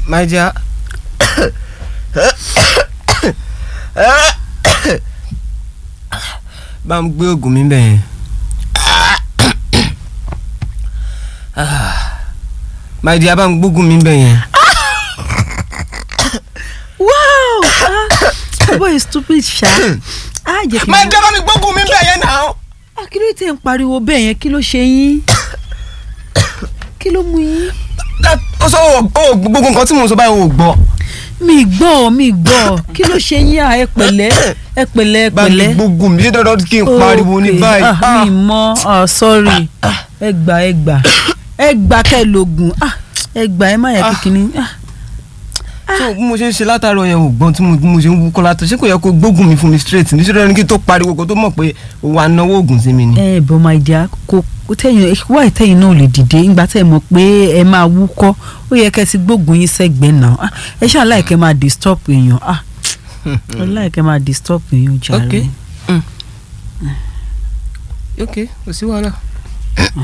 my dear bá ń gbé oògùn mi bẹ̀ yẹn my dear bá ń gbógun mi bẹ̀ yẹn wow ah boy is stupid ṣá ah jẹ́ kí n my dear bá mi gbógun mi bẹ̀ yẹn náà. ah kí ló tẹ̀ ń pariwo bẹ́ẹ̀ yẹn kí ló ṣe yín kí ló mú yín. ó sọ ó gbogbo nǹkan tí mo sọ báyìí ò gbọ́ mi gbọ́ mi gbọ́ kí ló ṣe yín à ẹ pẹ̀lẹ́ ẹ pẹ̀lẹ́ ẹ bá mi pẹ̀lẹ́. gbógun mi ṣé dandan kí n pariwo ní Okay. báyìí. ah mi mọ ah sorry ẹ gbà ẹ gbà ẹ gbà kẹ́ ẹ lògùn ah ẹ gbà ẹ má yẹ kíkiní ah so bí mo ṣe ń ṣe látàárọ̀ yẹn ò gbọ́n tí mo bí mo ṣe ń wúkọ́ látọ̀ ṣé kò yẹ kó gbógun mi fún mi straight nítorí ẹni kí n tó pariwo kó tó mọ̀ pé o wà náwó oògùn sí mi ni. ẹ bọ́ máa jà kó kó tẹ̀yìn wá ìtẹ̀yìn náà lè dìde nígbà tẹ̀ mọ̀ pé ẹ máa wúkọ́ ó yẹ kẹ́ ẹ ti gbógun yín sẹ́gbẹ̀ẹ́ náà ah ẹ ṣáà láìkẹ́ máa disturb èèyàn ah ẹ láìkẹ́ máa disturb èèyàn jàre. ok ok kò sí wàhálà.